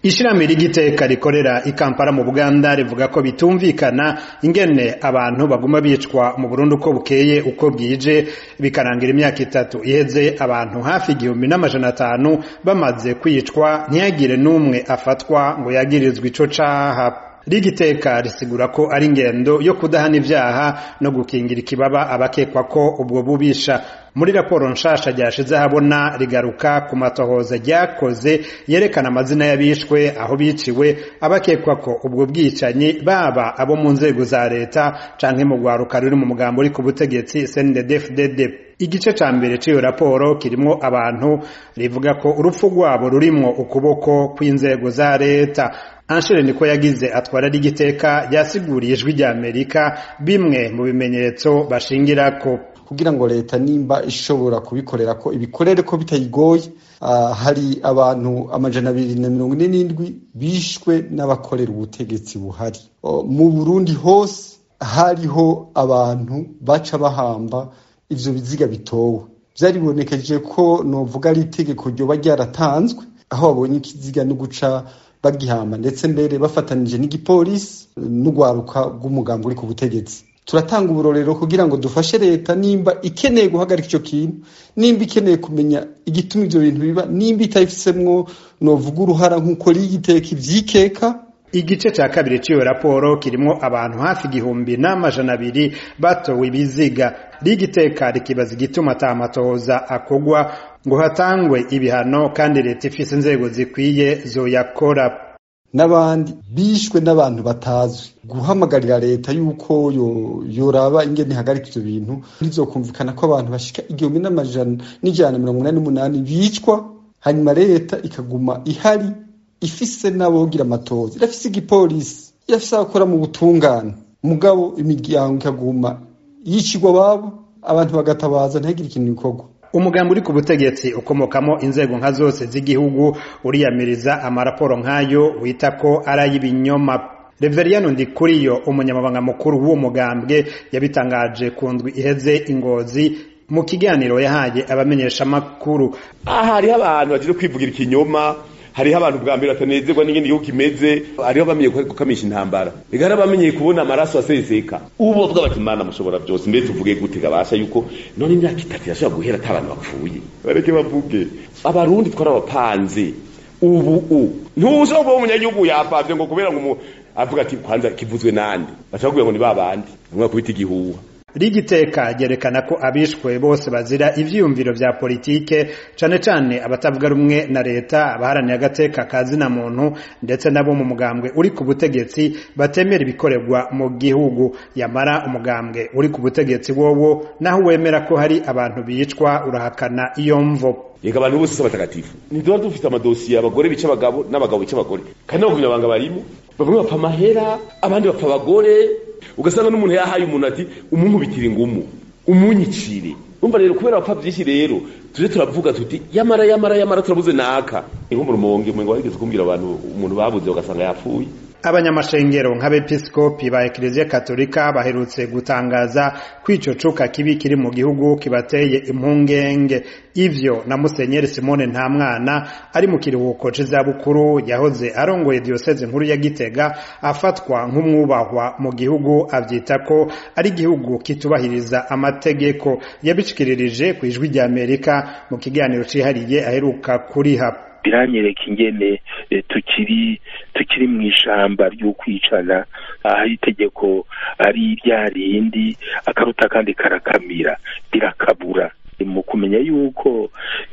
ishirahamwe ry'igiteka rikorera i Kampala mu Buganda rivuga ko bitumvikana ingene abantu baguma bicwa mu Burundi uko bukeye uko bwije bikarangira imyaka itatu iheze abantu hafi igihumbi n'amajana atanu bamaze kwicwa ntiyagire n'umwe afatwa ngo yagirizwe ico caha rigiteka risigura ko ari ingendo yo kudahana ivyaha no gukingira ikibaba abakekwa ko ubwo bubisha muri raporo nshasha ryashize habona rigaruka ku matohoza ryakoze yerekana amazina y'abishwe aho biciwe abakekwa ko ubwo bwicanyi baba abo mu nzego za leta canke mu rwaruka ruri mu mugambo uri ku butegetsi CNDD-FDD igice ca mbere c'iyo raporo kirimwo abantu rivuga ko urupfu rwabo rurimwo ukuboko kw'inzego za leta Anshere niko yagize atwara rigiteka yasiguriye ijwi rya Amerika bimwe mu bimenyetso bashingirako kugira ngo leta nimba ishobora kubikorera ko ibikorere ko bitayigoye uh, hari abantu amajana abiri na mirongo ine n'indwi bishwe n'abakorera ubutegetsi buhari uh, mu Burundi hose hariho abantu baca bahamba ivyo biziga bitowe vyaribonekeje ko novuga ari itegeko ryoba ryaratanzwe aho babonye ikiziga no guca bagihamba ndetse mbere bafatanije n'igipolisi n'urwaruka rw'umugambi uri ku butegetsi turatanga uburorero kugira ngo dufashe leta nimba ikeneye guhagarika icyo kintu nimba ikeneye kumenya igituma ivyo bintu biba nimba itabifisemwo novuga uruhara nk'uko rigiteka ivyikeka igice ca kabiri c'iyo raporo kirimwo abantu hafi igihumbi n'amajana abiri batowe ibiziga rigiteka rikibaza igituma ata matohoza akogwa ngo hatangwe ibihano kandi leta ifise inzego zikwiye zoyakora n'abandi bishwe n'abantu batazwi guhamagarira leta yuko yoraba ingene ihagarika ivyo bintu bizokumvikana ko abantu bashika igihumbi n'amajana n'ijana mirongo inani n'umunani bicwa hanyuma leta ikaguma ihari ifise n'abogira amatozi irafise igipolisi irafise abakora mu butungane mugabo imiryango ikaguma yicirwa babo abantu bagatabaza ntihagire ikintu bikorwa umugambi uri ku butegetsi ukomokamo inzego nka zose z'igihugu uriyamiriza amaraporo nk'ayo wita ko ari ay'ibinyoma Reveriyano Ndikuriyo umunyamabanga mukuru w'uwo mugambwe yabitangaje ku ndwi iheze ingozi mu kiganiro yahaye abamenyesha makuru aha hariho abantu bagiye kwivugira ikinyoma hariho abantu bwa mbere batanezerwa n'ingene igihugu kimeze hariho abamenye gukamisha intambara ega hari abamenyeye kubona amaraso aseseka ubu bavuga bati mana mushobora byose mbere tuvuge gute gabasha yuko none imyaka itatu irashobora guhera ata abantu bapfuye bareke bavuge abarundi twarabapanze ubu u ntushobora kuba umunyagihugu yapavye ngo kubera ngo avuga ati kwanza kivuzwe nande bashaka kugira ngo ni babandi bamwe kubita igihuha rigiteka ryerekana ko abishwe bose bazira ivyiyumviro vya politike cane cane abatavuga rumwe na leta abaharaniye agateka kazina muntu ndetse nabo mu mugambwe uri ku butegetsi batemera ibikorerwa mu gihugu yamara umugambwe uri ku butegetsi wowo naho wemera ko hari abantu bicwa urahakana iyo mvo yega abantu bose si abatagatifu ntiduba dufite amadosiye abagore bica abagabo n'abagabo bica abagore kandi n'abagumyabanga barimo bamwe bapfa amahera abandi bapfa abagore ugasanga n'umuntu yahaye umuntu ati umunkubitire ingumu umunyicire umva rero kubera bapfa byinshi rero tuje turavuga tuti yamara yamara yamara turabuze naka inko mu rumonge mwe ngo wigeze kumbwira abantu umuntu babuze ugasanga yapfuye abanyamashengero nk'abepiskopi ba ekleziya katolika baherutse gutangaza ko ico cuka kibi kiri mu gihugu kibateye impungenge ivyo na musenyeri simone nta mwana ari mu kiruhuko c'izabukuru yahoze arongoye diyoseze nkuru ya gitega afatwa nk'umwubahwa mu gihugu avyita ko ari igihugu kitubahiriza amategeko yabishikiririje ku ijwi rya amerika mu kiganiro cihariye aheruka kuriha biranyereka ingene tukiri tukiri mu ishamba ry'ukwicana aho itegeko ari rya rindi akaruta kandi karakamira rirakabura mu kumenya yuko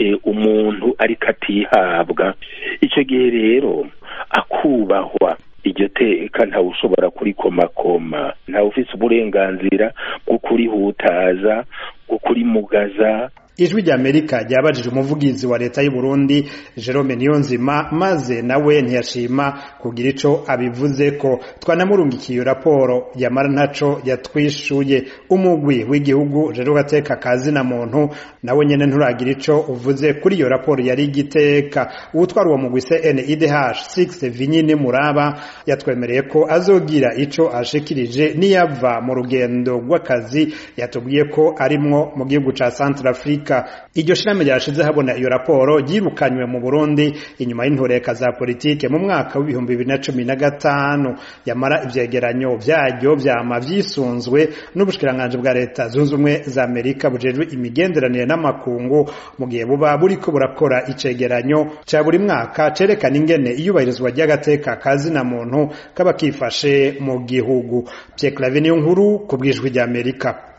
umuntu ariko atihabwa icyo gihe rero akubahwa iryo teka ntawe ushobora kurikomakoma ntawe ufise uburenganzira bwo kurihutaza bwo kurimugaza ijwi rya amerika ryabajije umuvugizi wa leta y'u Burundi Jerome Niyonzima maze nawe ntiyashima kugira ico abivuze ko twanamurungikiye iyo raporo yamara ntaco yatwishuye umugwi w'igihugu rero gateka kazi na muntu nawe nyene nturagira ico uvuze kuri iyo raporo yari igiteka uwutwara uwo mugwi CNIDH 6 Vinyini Muraba yatwemereye ko azogira ico ashikirije niyava mu rugendo rw'akazi yatubwiye ko arimwo mu gihugu ca Centrafrique Afrika iryo shirahamwe ryashize habona iyo raporo ryirukanywe mu Burundi inyuma y'intureka za politike mu mwaka w'ibihumbi bibiri na cumi na gatanu yamara ivyegeranyo vyaryo vyama vyisunzwe n'ubushikiranganji bwa leta zunze ubumwe za Amerika bujejwe imigenderanire n'amakungu mu gihe buba buriko burakora icegeranyo ca buri mwaka cerekana ingene iyubahirizwa ry'agateka kazina muntu kaba kifashe mu gihugu Pierre Claver niyo nkuru ku bwijwi ry'Amerika